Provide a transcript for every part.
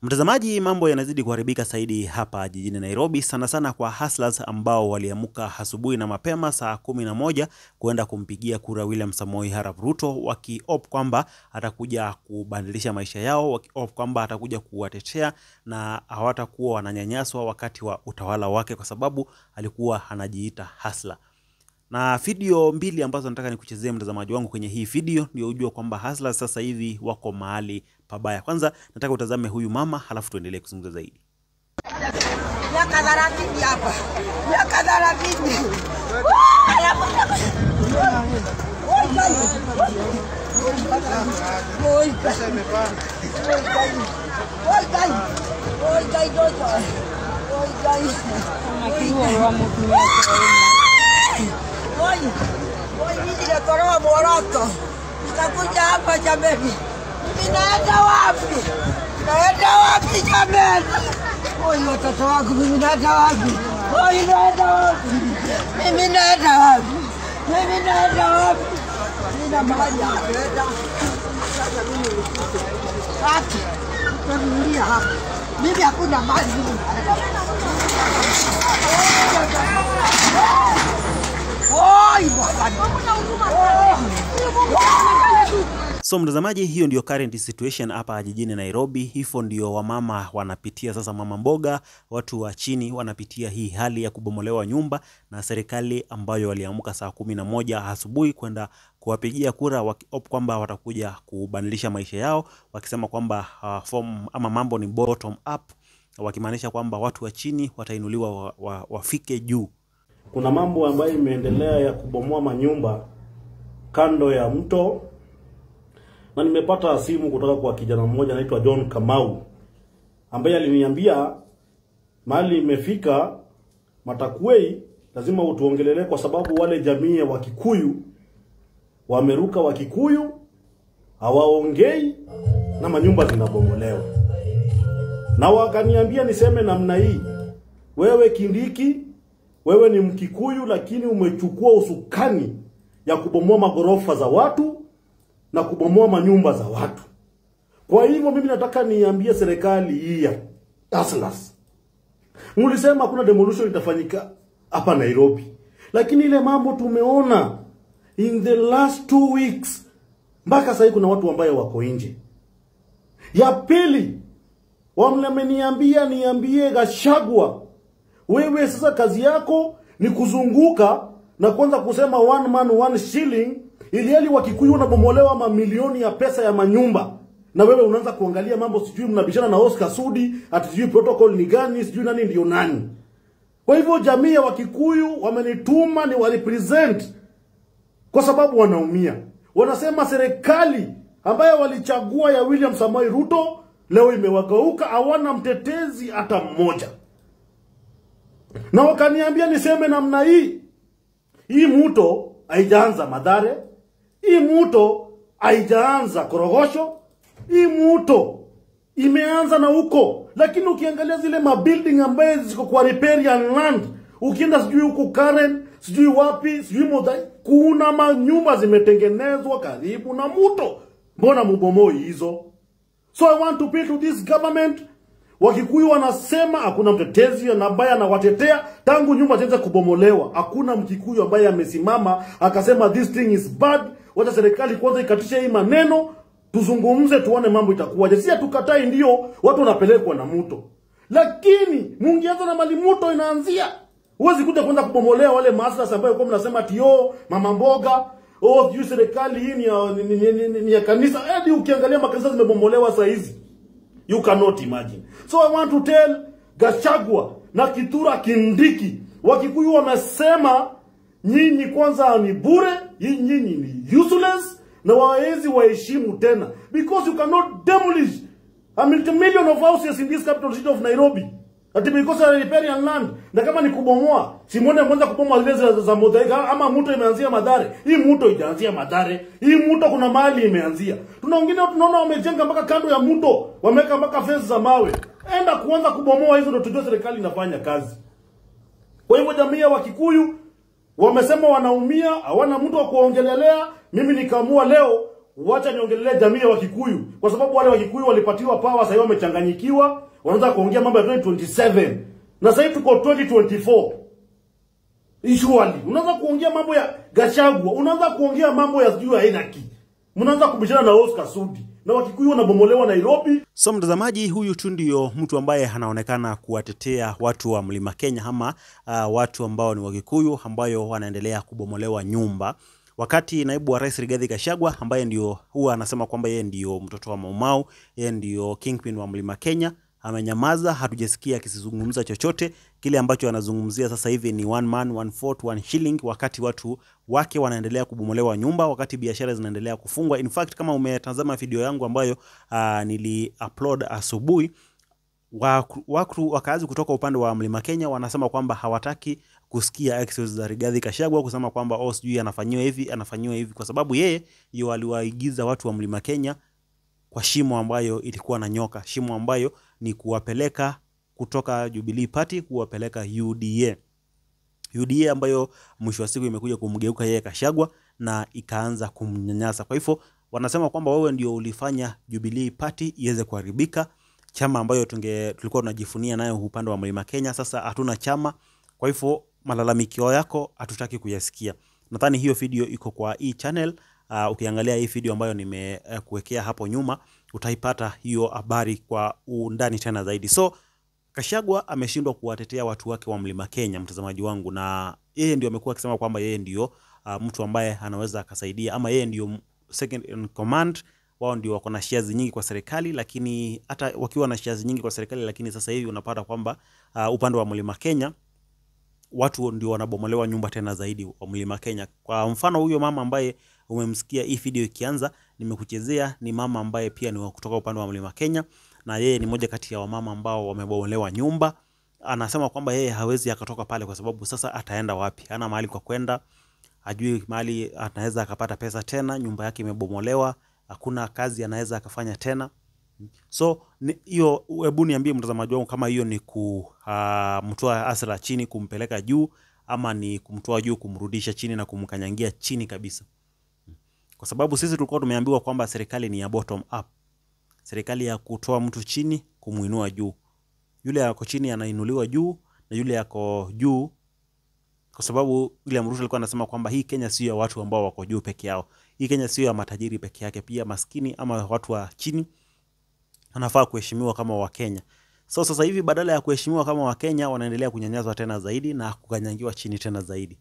Mtazamaji, mambo yanazidi kuharibika zaidi hapa jijini Nairobi, sana sana kwa hustlers ambao waliamuka asubuhi na mapema saa kumi na moja kuenda kumpigia kura William Samoei Arap Ruto, wakiop kwamba atakuja kubadilisha maisha yao, wakiop kwamba atakuja kuwatetea na hawatakuwa wananyanyaswa wakati wa utawala wake, kwa sababu alikuwa anajiita hustler na video mbili ambazo nataka nikuchezee mtazamaji wangu kwenye hii video ndio ujue kwamba hustlers sasa hivi wako mahali pabaya. Kwanza nataka utazame huyu mama, halafu tuendelee kuzungumza zaidi. Miaka thelathini hapa, miaka thelathini. Nimekoroa Moroko, nitakuja hapa jameni. Ninaenda wapi? Naenda wapi jameni? Oi, watoto wangu, mimi naenda wapi? Oi, naenda wapi? Mimi naenda wapi? Mimi naenda wapi? Sina mahali ya kwenda. Sasa mimi haki nitarudia hapa. Mimi hakuna mahali mimi naenda. Oi, bwana. So mtazamaji, hiyo ndio current situation hapa jijini Nairobi. Hivyo ndio wamama wanapitia sasa, mama mboga, watu wa chini wanapitia hii hali ya kubomolewa nyumba na serikali ambayo waliamka saa kumi na moja asubuhi kwenda kuwapigia kura wakiop kwamba watakuja kubadilisha maisha yao, wakisema kwamba uh, form ama mambo ni bottom up, wakimaanisha kwamba watu wa chini watainuliwa wa, wa, wafike juu. Kuna mambo ambayo imeendelea ya kubomoa manyumba kando ya mto, na nimepata simu kutoka kwa kijana mmoja anaitwa John Kamau ambaye aliniambia mahali imefika Matakwei, lazima utuongelelee kwa sababu wale jamii ya Wakikuyu wameruka Wakikuyu, hawaongei na manyumba zinabomolewa, na wakaniambia niseme namna hii, wewe Kindiki, wewe ni Mkikuyu lakini umechukua usukani ya kubomoa magorofa za watu na kubomoa manyumba za watu. Kwa hivyo mimi nataka niambie serikali hii ya hustlers, mlisema hakuna demolition itafanyika hapa Nairobi, lakini ile mambo tumeona in the last two weeks, mpaka sasa kuna watu ambaye wako nje. Ya pili, wameniambia niambie Gashagwa, wewe sasa kazi yako ni kuzunguka na kwanza kusema one man one shilling, ili hali Wakikuyu wanabomolewa mamilioni ya pesa ya manyumba, na wewe unaanza kuangalia mambo, sijui mnabishana na Oscar Sudi ati sijui protocol ni gani, sijui nani ndio nani. Kwa hivyo jamii ya Wakikuyu wamenituma ni warepresent, kwa sababu wanaumia. Wanasema serikali ambayo walichagua ya William Samoei Ruto leo imewageuka, hawana mtetezi hata mmoja, na wakaniambia niseme namna hii hii muto haijaanza Madhare, hii muto haijaanza Korogosho, hii muto imeanza na huko. Lakini ukiangalia zile mabuilding ambaye ziko kwa riparian land, ukienda sijui huku Karen, sijui wapi, sijui Modai, kuna manyumba zimetengenezwa karibu na muto. Mbona mubomoi hizo? So I want to appeal to this government Wakikuyu wanasema hakuna mtetezi ambaye anawatetea tangu nyumba zianze kubomolewa. Hakuna Mkikuyu ambaye amesimama akasema this thing is bad. Wacha serikali kwanza ikatishe hii maneno, tuzungumze, tuone mambo itakuwaje. Si tukatai, ndio watu wanapelekwa na mto, lakini mungianza na mali mto inaanzia. Huwezi kuja kwanza kubomolewa wale maaslas ambayo kwa mnasema tio mama mboga oh, sijui serikali hii ni ya, ni, ni, ni, ni, ni ya kanisa. Hadi ukiangalia makanisa zimebomolewa saa hizi. You cannot imagine. So I want to tell Gachagua na Kitura Kindiki, Wakikuyu wamesema nyinyi kwanza ni bure, nyinyi ni useless na waezi waheshimu tena because you cannot demolish a million of houses in this capital city of Nairobi ati because ya riparian land, na kama ni kubomoa, simone kwanza kubomoa zile za, za Muthaiga ama mto imeanzia Madhare. Hii mto ijaanzia Madhare, hii mto kuna mahali imeanzia. Tuna wengine tunaona wamejenga mpaka kando ya mto, wameweka mpaka fence za mawe. Enda kuanza kubomoa hizo, ndio tujue serikali inafanya kazi. Kwa hivyo jamii ya Wakikuyu wamesema wanaumia, hawana mtu wa kuongelelea. Mimi nikaamua leo wacha niongelee jamii ya Wakikuyu, kwa sababu wale Wakikuyu walipatiwa power, sasa hivi wamechanganyikiwa, wanaanza kuongea mambo ya 2027 na sasa hivi tuko 2024. Surely unaanza kuongea mambo ya Gachagua, unaanza kuongea mambo ya sijui aina ki, mnaanza kubishana na Oscar Sudi na Wakikuyu wanabomolewa Nairobi. So mtazamaji, huyu tu ndio mtu ambaye anaonekana kuwatetea watu wa Mlima Kenya ama uh, watu ambao ni Wakikuyu ambayo wanaendelea kubomolewa nyumba, wakati naibu wa rais Rigathi Gachagua ambaye ndio huwa anasema kwamba yeye ndio mtoto wa Maumau, yeye ndio kingpin wa Mlima Kenya amenyamaza, hatujasikia akizungumza chochote. Kile ambacho anazungumzia sasa hivi ni one man one vote one shilling, wakati watu wake wanaendelea kubomolewa nyumba, wakati biashara zinaendelea kufungwa. In fact, kama umetazama video yangu ambayo uh, nili upload asubuhi Waku- wakru wakazi kutoka upande wa Mlima Kenya wanasema kwamba hawataki kusikia exes za Rigathi Gachagua kusema kwamba oh, sijui anafanyiwa hivi anafanyiwa hivi, kwa sababu yeye ndio aliwaigiza watu wa Mlima Kenya kwa shimo ambayo ilikuwa na nyoka, shimo ambayo ni kuwapeleka kutoka Jubilee Party kuwapeleka UDA. UDA ambayo mwisho wa siku imekuja kumgeuka yeye Kashagwa na ikaanza kumnyanyasa. Kwa hivyo wanasema kwamba wewe ndio ulifanya Jubilee Party iweze kuharibika, chama ambayo tunge tulikuwa tunajifunia nayo upande wa Mlima Kenya. Sasa hatuna chama, kwa hivyo malalamikio yako hatutaki kuyasikia. Nadhani hiyo video iko kwa hii channel. Uh, ukiangalia hii video ambayo nimekuwekea hapo nyuma utaipata hiyo habari kwa undani tena zaidi. So Kashagwa ameshindwa kuwatetea watu wake wa Mlima Kenya, mtazamaji wangu, na yeye ndio amekuwa akisema kwamba yeye ndio uh, mtu ambaye anaweza akasaidia ama yeye ndio second in command. Wao ndio wako na shares nyingi kwa serikali, lakini hata wakiwa na shares nyingi kwa serikali, lakini sasa hivi unapata kwamba uh, upande wa Mlima Kenya watu ndio wanabomolewa nyumba tena zaidi wa Mlima Kenya. Kwa mfano huyo mama ambaye umemsikia hii video ikianza, nimekuchezea ni mama ambaye pia ni wa kutoka upande wa Mlima Kenya, na yeye ni moja kati ya wamama ambao wamebomolewa nyumba. Anasema kwamba yeye hawezi akatoka pale kwa sababu sasa ataenda wapi? Hana mahali kwa kwenda, hajui mahali anaweza akapata pesa tena, nyumba yake imebomolewa, hakuna kazi anaweza akafanya tena. So ni- hiyo, hebu niambie mtazamaji wangu kama hiyo ni kumtoa Asra chini kumpeleka juu ama ni kumtoa juu kumrudisha chini na kumkanyangia chini kabisa, kwa sababu sisi tulikuwa tumeambiwa kwamba serikali ni ya bottom up, serikali ya kutoa mtu chini kumuinua juu. Yule yako chini anainuliwa juu na yule yako juu, kwa sababu William Ruto alikuwa anasema kwamba hii Kenya sio ya watu ambao wako juu peke yao, hii Kenya sio ya matajiri peke yake, pia maskini ama watu wa chini anafaa kuheshimiwa kama Wakenya. So sasa hivi badala ya kuheshimiwa kama Wakenya wanaendelea kunyanyaswa tena zaidi na kukanyangiwa chini tena zaidi.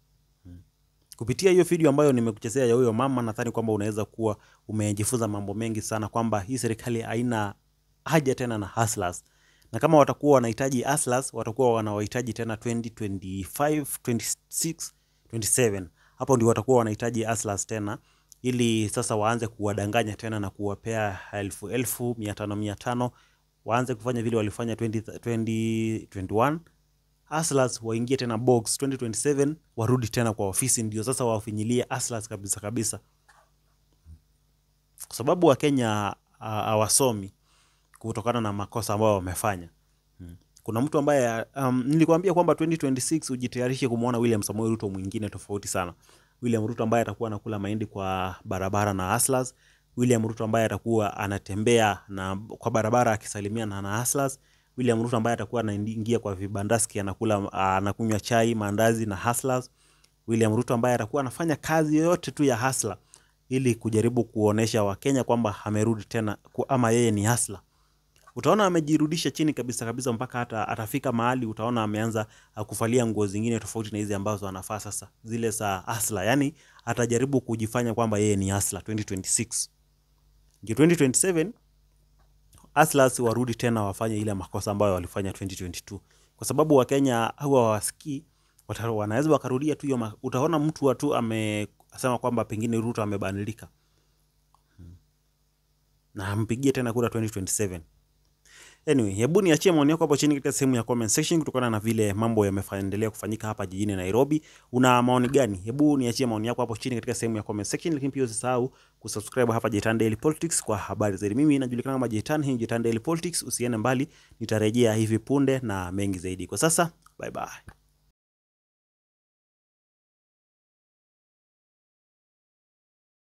Kupitia hiyo video ambayo nimekuchezea ya huyo mama, nadhani kwamba unaweza kuwa umejifunza mambo mengi sana, kwamba hii serikali haina haja tena na hustlers, na kama watakuwa wanahitaji hustlers, watakuwa wanawahitaji tena 2025, 26, 27. Hapo ndio watakuwa wanahitaji hustlers tena, ili sasa waanze kuwadanganya tena na kuwapea elfu elfu mia tano mia tano waanze kufanya vile walifanya 20, 2021 Hustlers waingie tena box 2027 warudi tena kwa ofisi, ndio sasa wafinyilie hustlers kabisa kabisa, kwa sababu Wakenya ah, hawasomi kutokana na makosa ambayo wamefanya. Mm. Kuna mtu ambaye um, nilikwambia kwamba 2026 ujitayarishe kumwona William Samoei Ruto mwingine tofauti sana. William Ruto ambaye atakuwa anakula mahindi kwa barabara na hustlers. William Ruto ambaye atakuwa anatembea na kwa barabara akisalimiana na hustlers. William Ruto ambaye atakuwa anaingia kwa vibandaski anakula anakunywa chai, maandazi na hustlers. William Ruto ambaye atakuwa anafanya kazi yoyote tu ya hustler ili kujaribu kuonesha Wakenya kwamba amerudi tena ku- ama yeye ni hustler. Utaona amejirudisha chini kabisa kabisa mpaka hata atafika mahali utaona ameanza uh, kuvalia nguo zingine tofauti na hizi ambazo anafaa sasa, zile za hustler. Yani atajaribu kujifanya kwamba yeye ni hustler 2026. Ndio 2027 hustlers warudi tena wafanye ile makosa ambayo walifanya 2022, kwa sababu Wakenya huwa hawasikii, wata- wanaweza wakarudia tu hiyo. ma- Utaona mtu wa tu amesema kwamba pengine Ruto amebadilika na ampigie tena kura 2027. Anyway, hebu niachie maoni yako hapo chini katika sehemu ya comment section kutokana na vile mambo yameendelea kufanyika hapa jijini Nairobi. Una maoni gani? Hebu niachie maoni yako hapo chini katika sehemu ya comment section, lakini pia usisahau kusubscribe hapa Jetan Daily Politics kwa habari zaidi. Mimi najulikana kama Jetan, hii ni Jetan Daily Politics. Usiende mbali, nitarejea hivi punde na mengi zaidi. Kwa sasa, bye bye.